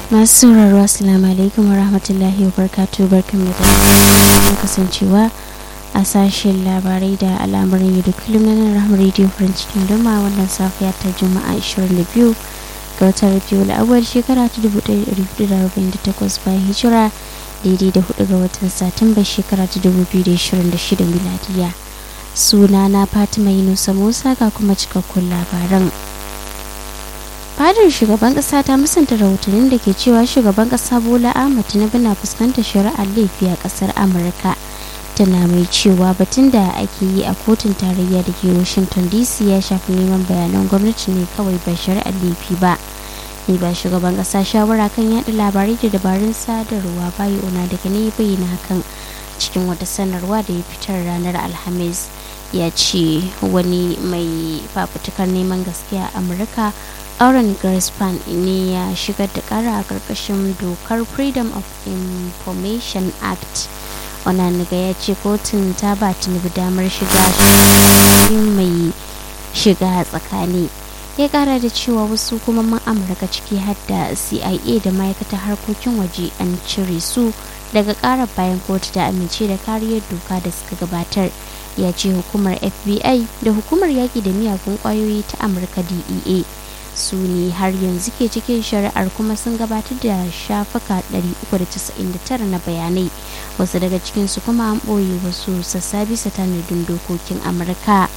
masu sauraro assalamu alaikum wa rahmatullahi wa barkatu barkan da kasancewa a sashen labarai da al'amuran yau da kullum na nan rahama radio farin cikin doma wannan safiya ta juma'a 22 ga watan rabiul awal shekara ta 1448 bayan hijira daidai da 4 ga watan satumba shekara ta 2026 miladiya suna na fatima yunusa musa ga kuma cikakkun labaran fadar shugaban kasa ta musanta rahotannin da ke cewa shugaban kasa bola ahmad tinubu na fuskantar shari'ar laifi a kasar amurka tana mai cewa batun da ake yi a kotun tarayya da ke washington dc ya shafi neman bayanan gwamnati ne kawai ba shari'ar laifi ba ne ba shugaban kasa shawara kan yada labarai da dabarun sadarwa bayi ona daga ne bayyana hakan cikin wata sanarwa da ya fitar ranar alhamis ya ce wani mai fafutukar neman gaskiya a amurka auren Grispan ne ya shigar da kara a karkashin dokar freedom of information act onaniga ya ce kotun ta ba tinubu damar shiga mai shiga tsakani ya kara da cewa wasu hukumomin amurka ciki har da cia da ma'aikatar harkokin waje an cire su daga karar bayan kotu da amince da kariyar doka da suka gabatar ya ce hukumar fbi da hukumar yaƙi da miyagun ƙwayoyi ta amurka dea su ne har yanzu ke cikin shari'ar kuma sun gabatar da shafuka 399 na bayanai wasu daga cikinsu kuma an ɓoye wasu sassa bisa tanadin dokokin amurka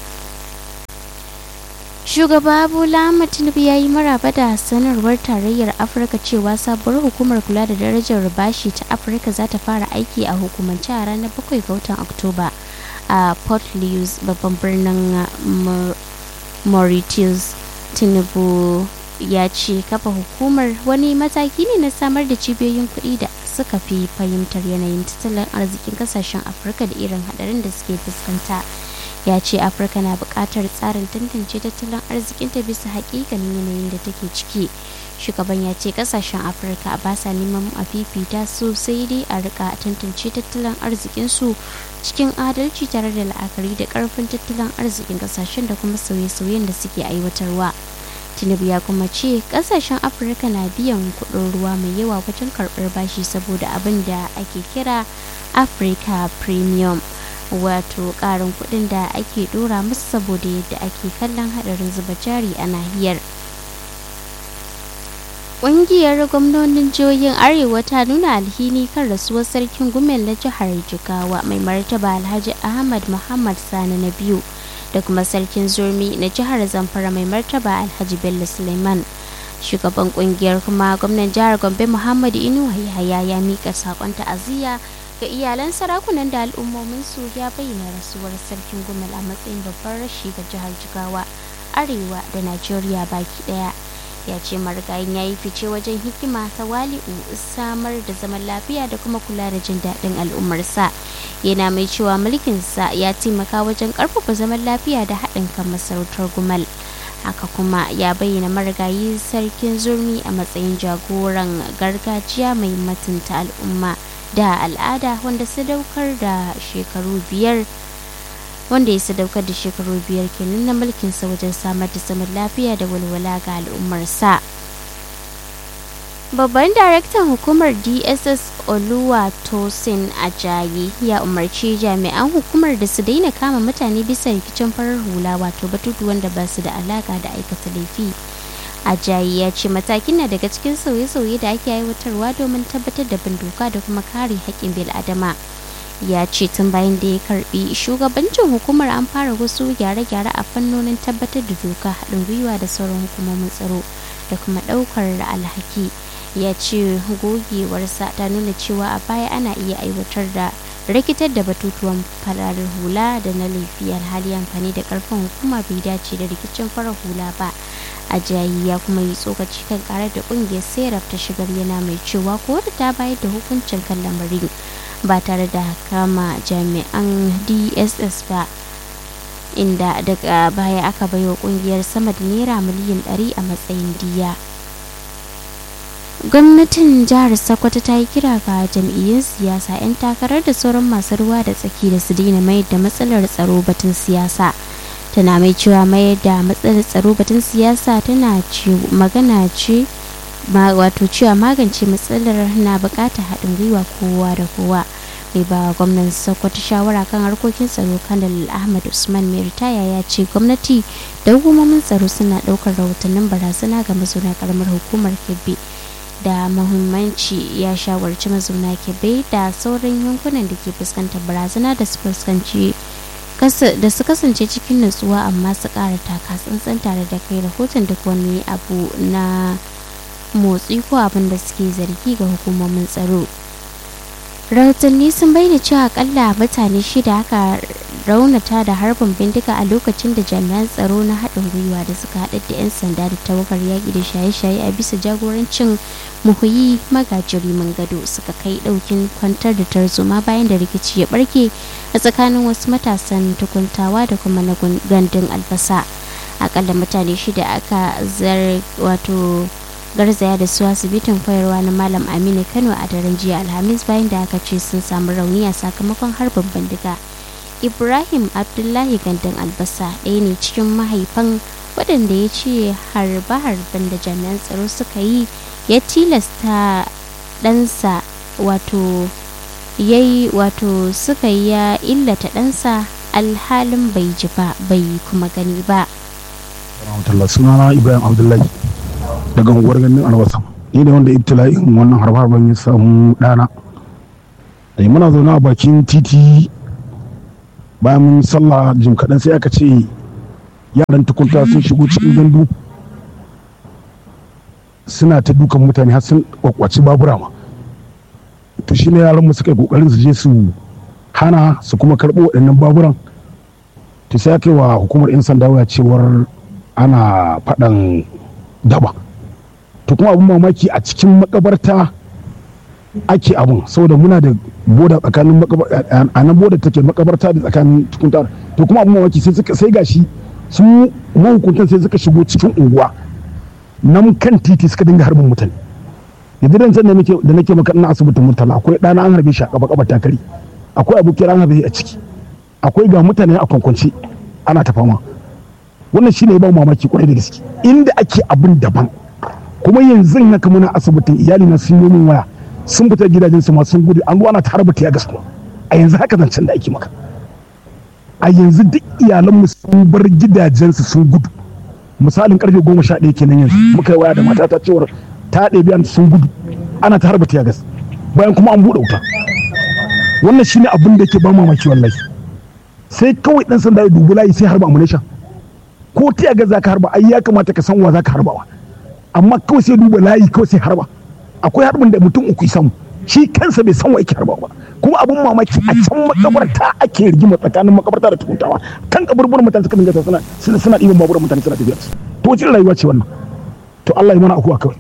shugaba bola tinubu ya yi maraba da sanarwar tarayyar afirka cewa sabuwar hukumar kula da darajar bashi ta afirka za ta fara aiki a hukumance a ranar 7 ga watan oktoba a port louis babban birnin mauritius tinubu ya ce kafa hukumar wani mataki ne na samar da cibiyoyin kuɗi da suka fi fahimtar yanayin tattalin arzikin kasashen afirka da irin hadarin da suke fuskanta ya ce afirka na buƙatar tsarin tantance tattalin arzikinta bisa haƙiƙanin yanayin da take ciki shugaban ya ce kasashen afirka ba sa neman a fifita su sai dai a rika tantance tattalin arzikinsu cikin adalci tare da la'akari da karfin tattalin arzikin kasashen da kuma sauye-sauyen da suke aiwatarwa tinubu ya kuma ce kasashen afirka na biyan kudin ruwa mai yawa wajen karbar bashi saboda abin da ake kira africa premium wato karin kudin da ake dora musu saboda yadda ake kallon hadarin zuba jari a nahiyar Ƙungiyar gwamnonin jihohin Arewa ta nuna alhini kan rasuwar sarkin Gumel na jihar Jigawa mai martaba Alhaji Ahmad Muhammad Sani na biyu da kuma sarkin Zurmi na jihar Zamfara mai martaba Alhaji Bello Suleiman. Shugaban ƙungiyar kuma gwamnan jihar Gombe Muhammad Inuwa Yahaya ya mika saƙon ta'aziyya ga iyalan sarakunan da al'ummomin su ya bayyana rasuwar sarkin Gumel a matsayin babban rashi ga jihar Jigawa, Arewa da Najeriya baki ɗaya. ya ce marigayin ya yi fice wajen hikima ta wali'u samar da zaman lafiya da kuma kula da jin daɗin al'ummarsa yana mai cewa mulkinsa ya taimaka wajen ƙarfafa zaman lafiya da haɗin kan masarautar gumal haka kuma ya bayyana marigayi sarkin zurmi a matsayin jagoran gargajiya mai mutunta al'umma da al'ada wanda sadaukar da shekaru biyar wanda ya sadaukar da shekaru biyar kenan na mulkinsa wajen samar da zaman lafiya da walwala ga al'ummarsa babban daraktan hukumar dss oluwa tosin ajayi ya umarci jami'an hukumar da su daina kama mutane bisa rikicin farar hula wato batutuwan da ba su da alaka da aikata laifi ajayi ya ce matakin na daga cikin sauye-sauye da ake aiwatarwa domin tabbatar da bin doka da kuma kare haƙƙin bil'adama ya ce tun bayan da ya karbi shugabancin hukumar an fara wasu gyare-gyare a fannonin tabbatar da doka haɗin gwiwa da sauran hukumomin tsaro da kuma ɗaukar alhaki ya ce gogewarsa ta nuna cewa a baya ana iya aiwatar da rikitar da batutuwan farar hula da na laifi alhali amfani da karfin hukuma bai dace da rikicin farar hula ba ajayi ya kuma yi tsokaci kan karar da kungiyar serap ta shigar yana mai cewa kotu ta bayar da hukuncin kan lamarin ba tare da kama jami'an dss ba inda daga baya aka baiwa kungiyar sama da naira miliyan 100 a matsayin diya gwamnatin jihar sokoto ta yi kira ga jam'iyyun siyasa 'yan takarar da sauran masu ruwa da tsaki da su daina mayar da matsalar tsaro batun siyasa tana mai cewa mayar da matsalar tsaro batun siyasa tana ce magana ce wato cewa magance matsalar na bukatar haɗin gwiwa kowa da kowa mai ba gwamnan sokoto shawara kan harkokin tsaro kanal ahmad usman mai ritaya ya ce gwamnati da hukumomin tsaro suna ɗaukar rahotannin barazana ga mazauna karamar hukumar kebbi da muhimmanci ya shawarci mazauna kebbi da sauran yankunan da ke fuskantar barazana da su fuskanci da su kasance cikin nutsuwa amma su ƙara taka tsantsan tare da kai rahoton duk wani abu na motsi ko abin da suke zargi ga hukumomin tsaro rahotanni sun bayyana cewa akalla mutane shida aka raunata da harbin bindiga a lokacin da jami'an tsaro na haɗin gwiwa da suka haɗa da 'yan sanda da tawagar yaƙi da shaye-shaye a bisa jagorancin muhuyi magajiri gado suka kai ɗaukin kwantar da tarzoma bayan da rikici ya ɓarke a tsakanin wasu matasan tukuntawa da kuma na gandun albasa akalla mutane shida aka zar wato garzaya da su asibitin koyarwa na malam aminu kano a daren jiya alhamis bayan da aka ce sun samu rauni a sakamakon harbin bindiga ibrahim abdullahi gandun albasa ɗaya ne cikin mahaifan waɗanda ya ce harbe-harben da jami'an tsaro suka yi ya tilasta ɗansa wato yayi wato suka yi ya illata ɗansa alhalin bai ji ba bai kuma gani ba sunana ibrahim abdullahi daga unguwar ganin albasa ni da wanda ibtila'in wannan harbe-harben ya samu ɗana muna zaune a bakin titi bayan mun sallah jim kaɗan sai aka ce yaran tukunta sun shigo cikin gandu suna ta dukan mutane har sun kwakwaci babura ma to shine yaran mu suka yi kokarin su je su hana su kuma karɓo waɗannan baburan to sai aka yi wa hukumar 'yan sanda waya cewar ana faɗan daba to kuma abin mamaki a cikin makabarta ake abun saboda muna da boda tsakanin a nan boda take makabarta da tsakanin tukuntar to kuma abin mamaki sai suka sai gashi sun mahukuntan sai suka shigo cikin unguwa nan kan titi suka dinga harbin mutane yanzu dan san da nake da nake maka ina asibitin murtala akwai ɗana an harbe shi a kaba kaba takari akwai abokin an harbe a ciki akwai ga mutane a kwankwance ana ta fama wannan shine ba mamaki kwarai da gaske inda ake abin daban kuma yanzu haka muna asibitin iyali na sun yi min waya sun fita gidajen su sun gudu an ana ta harba ya gaskiya a yanzu haka zancen da ake maka a yanzu duk iyalanmu sun bar gidajensu sun gudu misalin karfe goma sha ɗaya kenan yanzu muka yi waya da matata cewar ta ɗebi sun gudu ana ta harba ya gas bayan kuma an buɗe wuta wannan shine abin da ke ba mamaki wallahi sai kawai ɗan sanda ya dubi layi sai harba ammunition ko ta gas za ka harba ai ya kamata ka san wa za ka harbawa amma kawai sai duba layi kawai sai harba akwai harbin da mutum uku samu shi kansa bai san wa yake harba ba kuma abin mamaki a can makabarta ake rigima tsakanin makabarta da tukuntawa kan kaburburan mutane suka dinga suna suna suna ɗiban baburan mutane suna tafiya to wace rayuwa ce wannan to Allah ya mana akuwa kawai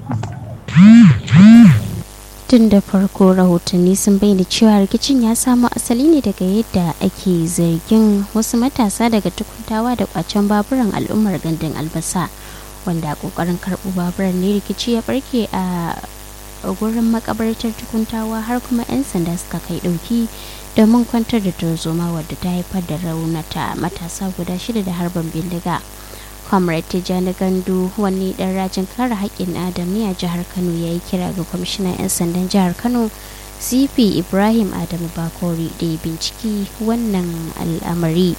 tun da farko rahotanni sun bayyana cewa rikicin ya samo asali ne daga yadda ake zargin wasu matasa daga tukuntawa da kwacen baburan al'ummar gandun albasa wanda a kokarin karɓo baburan ne rikici ya barke a gurin makabartar tukuntawa har kuma 'yan sanda suka kai ɗauki domin kwantar da tarzoma wadda ta haifar da raunata matasa guda shida da harbin bindiga comrade tijjani gandu wani dan rajin kare haƙƙin adam ne a jihar kano ya yi kira ga kwamishinan 'yan sandan jihar kano cp ibrahim adamu bakori da ya binciki wannan al'amari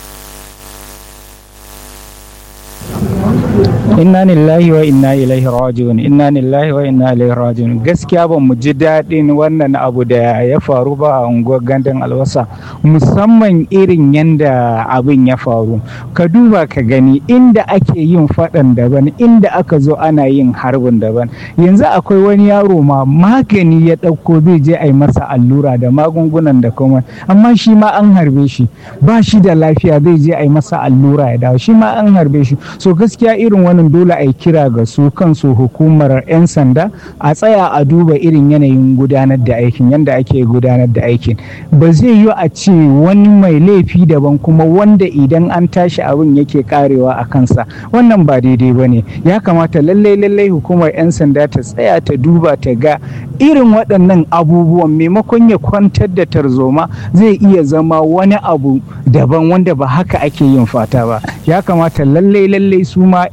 inna lillahi wa inna ilaihi raji'un inna lillahi wa inna ilaihi raji'un gaskiya ba mu ji daɗin wannan abu da ya faru ba a unguwar gandun albasa musamman irin yanda abin ya faru ka duba ka gani inda ake yin faɗan daban inda aka zo ana yin harbin daban yanzu akwai wani yaro ma magani ya ɗauko zai je a yi masa allura da magungunan da kuma amma shi ma an harbe shi ba shi da lafiya zai je a yi masa allura ya dawo shi ma an harbe shi so gaskiya irin wannan dole a yi kira ga su kansu hukumar 'yan sanda a tsaya a duba irin yanayin gudanar da aikin yadda ake gudanar da aikin ba zai yi a ce wani mai laifi daban kuma wanda idan an tashi abin yake karewa a kansa wannan ba daidai ba ne ya kamata lallai lallai hukumar 'yan sanda ta tsaya ta duba ta ga irin waɗannan abubuwan maimakon ya kwantar da tarzoma zai iya zama wani abu daban wanda ba haka ake yin fata ba ya kamata lallai lallai su ma 'yan unguwa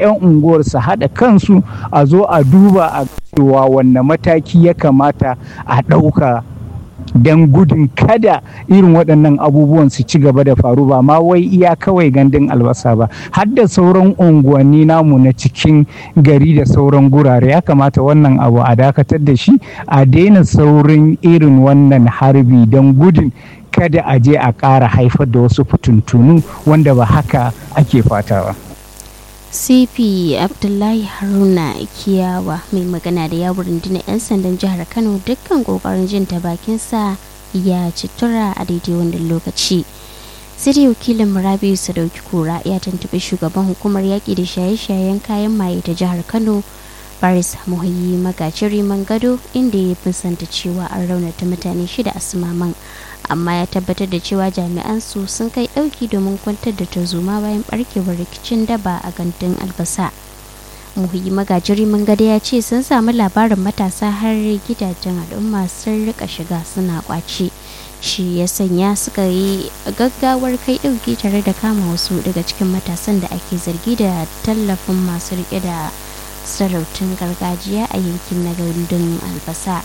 unguwar su haɗa kansu a zo a duba a cewa wanne mataki ya kamata a ɗauka don gudun kada irin waɗannan abubuwan su ci gaba da faru ba ma wai iya kawai gandun albasa ba har da sauran unguwanni namu na cikin gari da sauran gurare ya kamata wannan abu a dakatar da shi a daina saurin irin wannan harbi don gudun kada a je a ƙara haifar da wasu fituntunu wanda ba haka ake fata ba. cp abdullahi haruna kiyawa mai magana da yawon rundunar 'yan sandan jihar kano dukkan kokarin jin ta bakinsa ya ci tura a daidai wannan lokaci sai wakilin murabiyu sadauki kura ya tuntuɓi shugaban hukumar yaƙi da shaye-shayen kayan maye ta jihar kano baris muhayi magajiri gado inda ya fuskanta cewa an raunata mutane shida a sumaman amma ya tabbatar da cewa jami'an su sun kai ɗauki domin kwantar da tarzoma bayan barkewar rikicin daba a gandun albasa muhimmi magajiri gada ya ce sun samu labarin matasa har gidajen al'umma sun rika shiga suna kwace shi ya sanya suka yi gaggawar kai ɗauki tare da kama wasu daga cikin matasan da ake zargi da tallafin masu rike da sarautun gargajiya a yankin na gandun albasa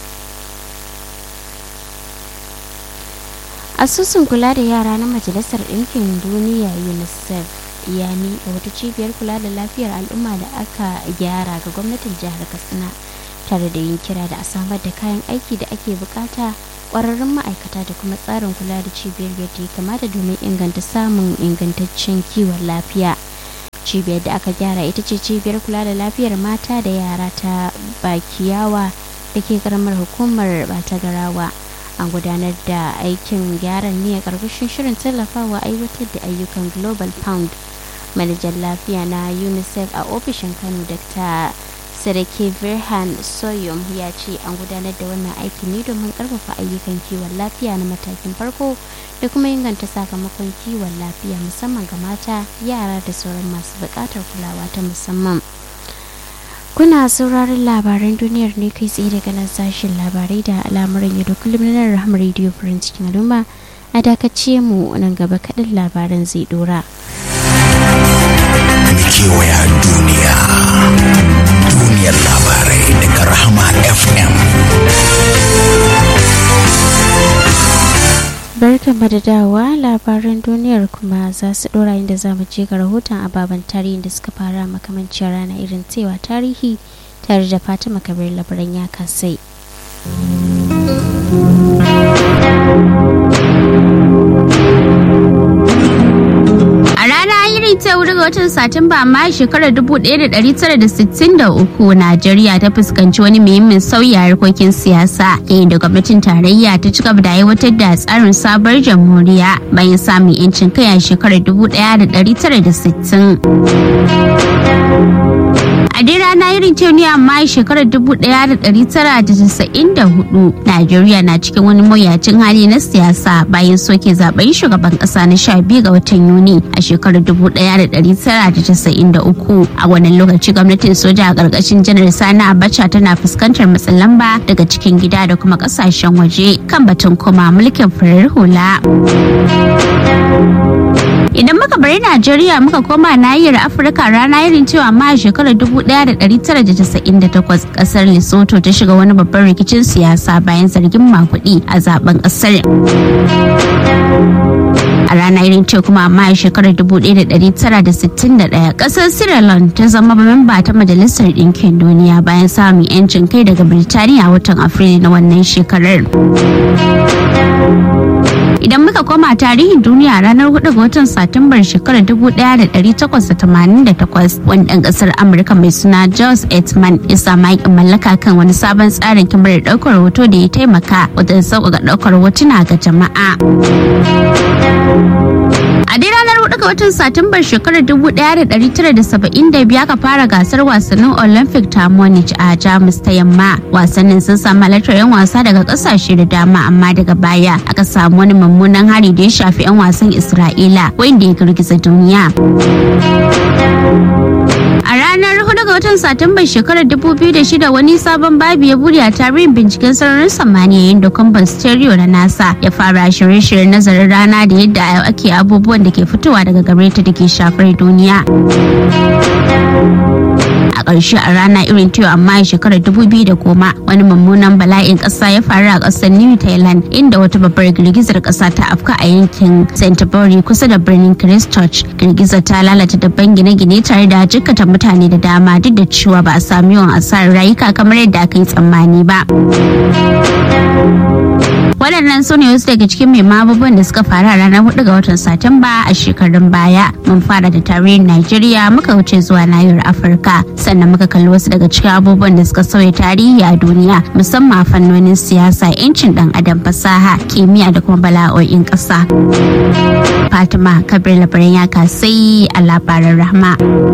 asusun kula da yara na majalisar ɗinkin duniya unicef ya miƙa wata cibiyar kula da lafiyar al'umma da aka gyara ga gwamnatin jihar katsina tare da yin kira da a samar da kayan aiki da ake bukata ƙwararrun ma'aikata da kuma tsarin kula da cibiyar yadda ya kamata domin inganta samun ingantaccen kiwon lafiya cibiyar da aka gyara ita ce cibiyar kula da lafiyar mata da yara ta bakiyawa da ke karamar hukumar bata garawa an gudanar da aikin gyaran ne a ƙarƙashin shirin tallafawa aiwatar da ayyukan global pound manajan lafiya na unicef a ofishin kano dr sarki virhan soyom ya ce an gudanar da wannan aiki ne domin ƙarfafa ayyukan kiwon lafiya na matakin farko da kuma inganta sakamakon kiwon lafiya musamman ga mata yara da sauran masu buƙatar kulawa ta musamman kuna sauraron labaran duniyar ne kai tsaye daga nan sashen labarai da al'amuran yau da kullum na rahama radio france cikin al'umma a dakace mu nan gaba kaɗan labaran zai dora. kewaya duniya duniyar labarai daga rahama fm barkan da dawa labaran duniyar kuma za su dora inda za mu je ga rahoton ababen tarihin da suka fara makamancin rana irin cewa tarihi tare da fatima kabir labaran ya kasai A rana irin ta wuri ga watan Satumba amma shekarar 1963 Najeriya ta fuskanci wani muhimmin sauyi a harkokin siyasa yayin da gwamnatin tarayya ta ci gaba da aiwatar da tsarin sabuwar jamhuriya bayan samun 'yancin kai a shekarar 1960. a dai rana irin ce ne amma shekarar 1994 najeriya na cikin wani mawuyacin hali na siyasa bayan soke zaben shugaban kasa na 12 ga watan yuni a shekarar 1993 a wannan lokaci gwamnatin soja a ƙarƙashin janar sani abacha tana fuskantar matsin lamba daga cikin gida da kuma ƙasashen waje kan batun koma mulkin farar hula Idan muka bari Najeriya muka koma nahiyar Afirka rana irin cewa ma a shekarar 1998 kasar Lesotho ta shiga wani babban rikicin siyasa bayan zargin makudi a zaben kasar. A rana irin ce kuma amma a shekarar 1961 kasar Sierra Leone ta zama memba ta Majalisar Ɗinkin Duniya bayan samun 'yancin kai daga Birtaniya a watan Afrilu na wannan shekarar. idan muka koma tarihin duniya ranar 4 ga watan satumbar shekarar 1888 wani ɗan ƙasar amurka mai suna jos etman ya samu aikin mallaka kan wani sabon tsarin kyamarar ɗaukar hoto da ya taimaka wajen sauƙaƙa ɗaukar hotuna ga jama'a a dai ranar 4 ga watan satumbar shekarar 1972 aka fara gasar wasannin olympic ta munich a jamus ta yamma wasannin sun samu halartar 'yan wasa daga kasashe da dama amma daga baya aka samu wani mummunan hari da ya shafi 'yan wasan isra'ila wanda ya girgiza duniya A ranar 4 ga watan Satumbar shekarar 2006 wani sabon babi ya bude a tarihin binciken sararin samaniya yayin da kwamban stereo na NASA ya fara shirye-shiryen nazarin rana da yadda ake abubuwan da ke fitowa daga gare ta da ke shafar duniya. a ƙarshe a rana irin ta amma a shekarar dubu biyu da goma wani mummunan bala'in ƙasa ya faru a ƙasar new thailand inda wata babbar girgizar ƙasa ta afka a yankin canterbury kusa da birnin christchurch girgizar ta lalata dabban gine-gine tare da jikkata mutane da dama duk da cewa ba a sami yawan asarar rayuka kamar yadda aka yi tsammani ba waɗannan su ne wasu daga cikin mai abubuwan da suka faru a ranar 4 ga watan satumba a shekarun baya mun fara da tarihin najeriya muka wuce zuwa nahiyar afirka sannan muka kalli wasu daga cikin abubuwan da suka sauya tarihi a duniya musamman a fannonin siyasa yancin dan adam fasaha kimiyya da kuma bala'o'in ƙasa fatima kabir labaran ya kasai a labaran rahma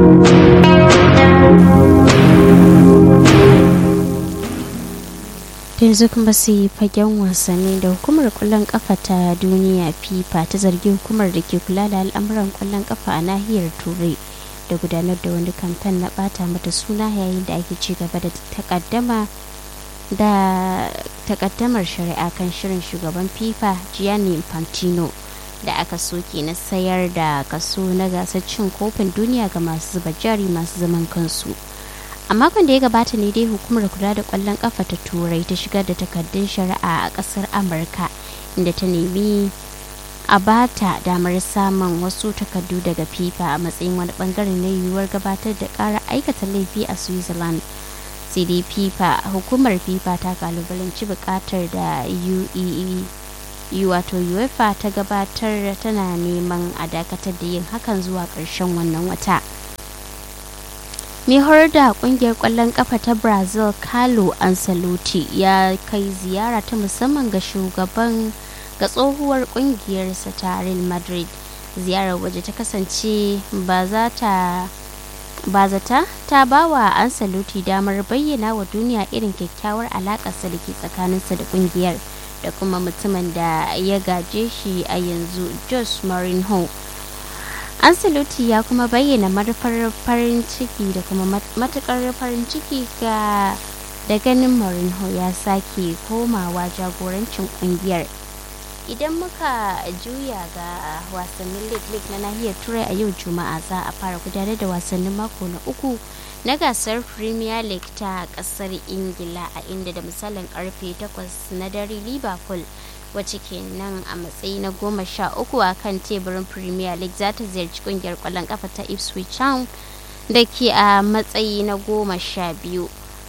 yanzu kuma su yi fagen wasanni da hukumar kwallon kafa ta duniya fifa ta zargi hukumar da ke kula da al'amuran kwallon kafa a nahiyar turai da gudanar da wani kamfen na bata mata suna yayin da ake ci gaba da takaddama da takaddamar shari'a kan shirin shugaban fifa gianni infantino da aka soke na sayar da kaso na gasar cin kofin duniya ga masu zuba jari masu zaman kansu a makon da ya gabata ne dai hukumar kula da kwallon kafa ta turai ta shigar da takardun shari'a a kasar amurka inda ta nemi a bata damar samun wasu takardu daga fifa a matsayin wani bangare na yiwuwar gabatar da kara aikata laifi a switzerland sai dai fifa hukumar fifa ta kalubalanci bukatar da uee wato uefa ta gabatar tana neman a dakatar da yin hakan zuwa ƙarshen wannan wata mai horar da kungiyar kwallon kafa ta brazil carlo ancelotti ya kai ziyara ta musamman ga shugaban ga tsohuwar kungiyarsa ta real madrid ziyarar waje ta kasance ba za ta ba zata ta ba wa ancelotti damar bayyana wa duniya irin kyakkyawar alakarsa da ke tsakaninsa da kungiyar da kuma mutumin da ya gaje shi a yanzu jos mourinho ancelotti ya kuma bayyana manufar farin ciki da kuma matukar farin ciki ga da ganin Mourinho ya sake komawa jagorancin kungiyar idan muka juya ga wasannin league na nahiyar turai a yau juma'a za a fara gudanar da wasannin mako na uku na gasar premier league ta kasar ingila a inda da misalin karfe 8 na dare liverpool wacce ke nan a matsayi na goma sha uku a kan teburin premier league za ta ziyarci kungiyar kwallon kafa ta ipswich town da ke a matsayi na goma sha biyu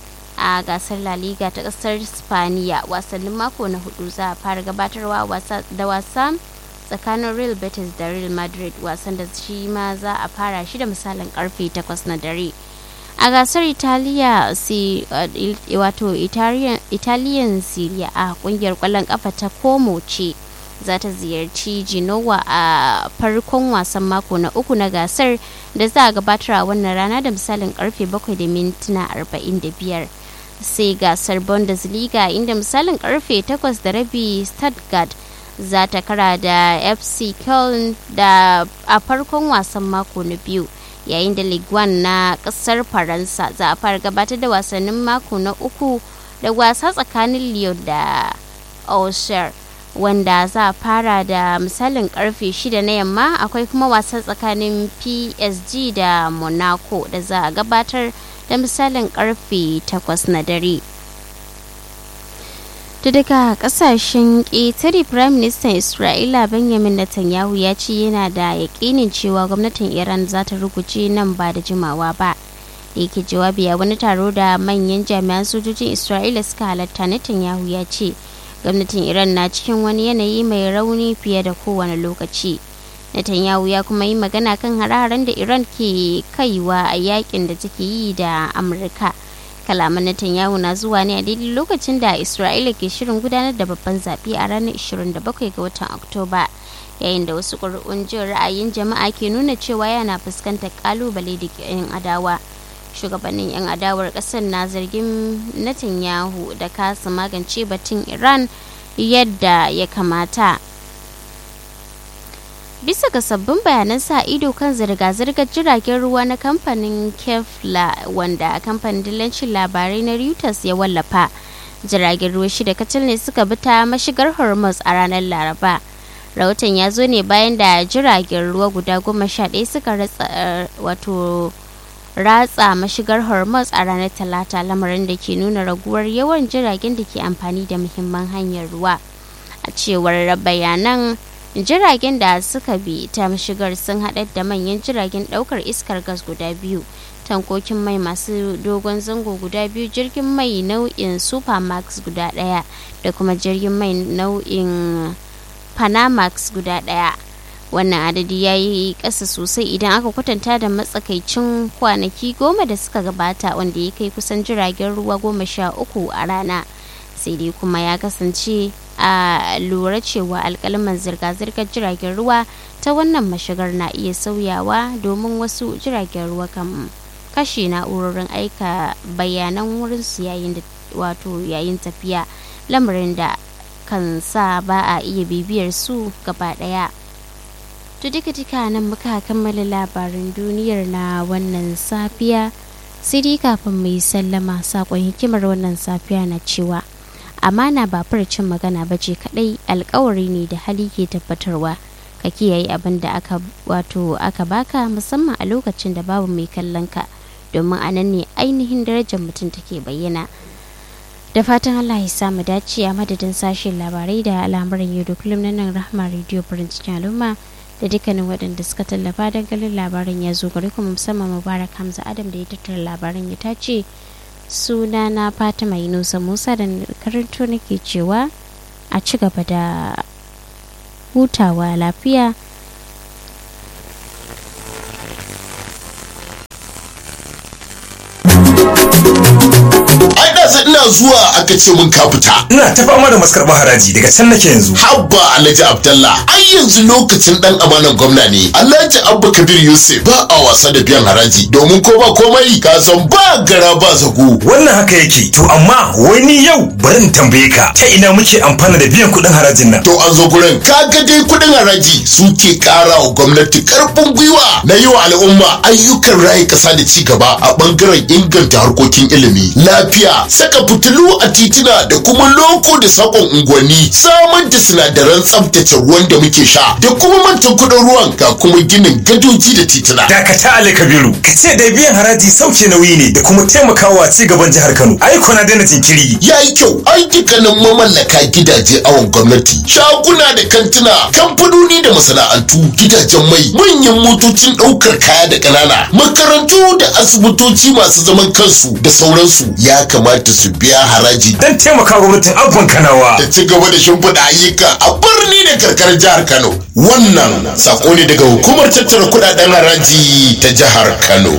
a gasar la liga ta kasar spaniya wasannin mako na hudu za a fara gabatarwa da wasa tsakanin real betis da real madrid wasan da shi ma za a fara shi da misalin karfe 8 na dare a gasar italiya si wato italian syria a kungiyar kwallon kafa ta komo ce za ta ziyarci genoa a farkon wasan mako na uku na gasar da za a gabatar a wannan rana da misalin karfe 7 da mintuna 45 sai gasar bundesliga inda misalin karfe 8 da rabi stuttgart za ta kara da fc köln da a farkon wasan mako na biyu yayin da ligue 1 na kasar faransa za a fara gabatar da wasannin mako na uku da wasa tsakanin lyon da auxerre wanda za a fara da misalin karfe 6 na yamma akwai kuma wasa tsakanin psg da monaco da za a gabatar da misalin karfe 8 na dare da daga kasashen ƙetare prime minister isra'ila benjamin netanyahu ya ce yana da yaƙinin cewa gwamnatin iran za ta ruguce nan ba da jimawa ba da yake jawabi a wani taro da manyan jami'an sojojin isra'ila suka halatta netanyahu ya ce gwamnatin iran na cikin wani yanayi mai rauni fiye da kowane lokaci netanyahu ya kuma yi magana kan hare-haren da iran ke kaiwa a yakin da take yi da amurka kalaman Netanyahu na zuwa ne a daidai lokacin da Isra'ila ke shirin gudanar da babban zaɓe a ranar 27 ga watan Oktoba yayin da wasu ƙuri'un jin ra'ayin jama'a ke nuna cewa yana fuskantar ƙalubale da yan adawa shugabannin yan adawar ƙasar na zargin Netanyahu da kasa magance batun Iran yadda ya kamata. bisa ga sabbin bayanan sa ido kan zirga-zirgar jiragen ruwa na kamfanin kefla wanda kamfanin dillancin labarai na reuters ya wallafa jiragen ruwa shida kacal ne suka bi ta mashigar hormuz a ranar laraba rahoton ya zo ne bayan da jiragen ruwa guda goma sha ɗaya suka ratsa wato ratsa mashigar hormuz a ranar talata lamarin da ke nuna raguwar yawan jiragen da ke amfani da muhimman hanyar ruwa a cewar bayanan jiragen da suka bi ta mashigar sun haɗar da manyan jiragen ɗaukar iskar gas guda biyu tankokin mai masu dogon zango guda biyu jirgin mai nau'in supermax guda ɗaya da kuma jirgin mai nau'in panamax guda ɗaya wannan adadi ya yi ƙasa sosai idan aka kwatanta da matsakaicin kwanaki goma da suka gabata wanda ya kai kusan jiragen ruwa goma sha uku a rana sai dai kuma ya kasance a lura cewa alkalman zirga-zirgar jiragen ruwa ta wannan mashigar na iya sauyawa domin wasu jiragen ruwa kan kashe na'urorin aika bayanan wurinsu yayin da wato yayin tafiya lamarin da kan sa ba a iya bibiyar su gaba daya to duka duka nan muka kammala labarin duniyar na wannan safiya sai dai kafin mu yi sallama sakon hikimar wannan safiya na cewa amana ba furcin magana ba ce kadai alkawari ne da hali ke tabbatarwa ka kiyaye abin da aka wato aka baka musamman a lokacin da babu mai kallon ka domin a nan ne ainihin darajar mutum take bayyana da fatan allah ya samu dace a madadin sashen labarai da al'amuran yau da kullum na nan rahama radio farin cikin al'umma da dukkanin waɗanda suka tallafa don ganin labarin ya zo gari kuma musamman mubarak hamza adam da ya tattara labarin ya tace suna na fatima yunusa musa da karanto nake cewa a ci gaba da hutawa lafiya ai da sai ina zuwa aka ce mun ka fita ina ta fama da maskarɓar haraji daga can nake yanzu habba alhaji abdallah ai yanzu lokacin dan amanan gwamna ne alhaji abba kabir yusuf ba a wasa da biyan haraji domin ko ba komai ka san ba gara ba zago wannan haka yake to amma wai ni yau bari in tambaye ka ta ina muke amfana da biyan kuɗin harajin nan to an zo gurin kaga dai kuɗin haraji suke ƙara wa gwamnati karfin gwiwa na yi wa al'umma ayyukan rayu ƙasa da ci gaba a ɓangaren inganta harkokin ilimi lafiya saka fitilu a titina da kuma loko da sakon unguwanni samar da sinadaran tsaftace ruwan da muke sha da kuma mantan kuɗin ruwan ga kuma ginin gadoji da titina dakata ali kabiru ka ce da biyan haraji sauke nauyi ne da kuma taimakawa ci gaban jihar kano ai kuna daina jinkiri ya yi kyau ai dukkanin mamallaka gidaje awon gwamnati shaguna da kantuna kamfanoni da masana'antu gidajen mai manyan motocin ɗaukar kaya da ƙanana makarantu da asibitoci masu zaman kansu da sauransu ya kamata su biya haraji dan taimaka gwamnatin abban kanawa da ci gaba da shimfiɗa ayyuka a birni da karkarar jihar kano wannan sako ne daga hukumar tattara kuɗaɗen haraji ta jihar kano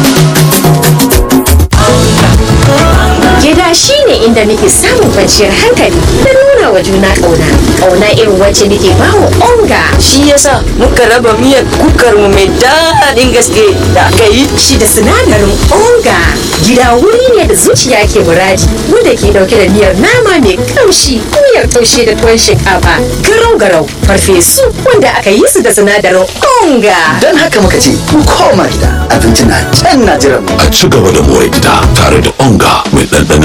Gida shi ne inda nake samun kwanciyar hankali da nuna wa juna ƙauna. Ƙauna irin wacce nake ba wa onga. Shi yasa muka raba miyar kukar mu mai daɗin gaske da aka yi. Shi da sinadarin onga. Gida wuri ne da zuciya ke muradi wanda ke ɗauke da miyar nama mai kamshi, miyar taushe da tuwon shinkafa, garau-garau, farfesu wanda aka yi su da sinadarin onga. Don haka muka ce ku koma gida abinci na can na jiran mu. A ci gaba da more gida tare da onga mai ɗanɗanon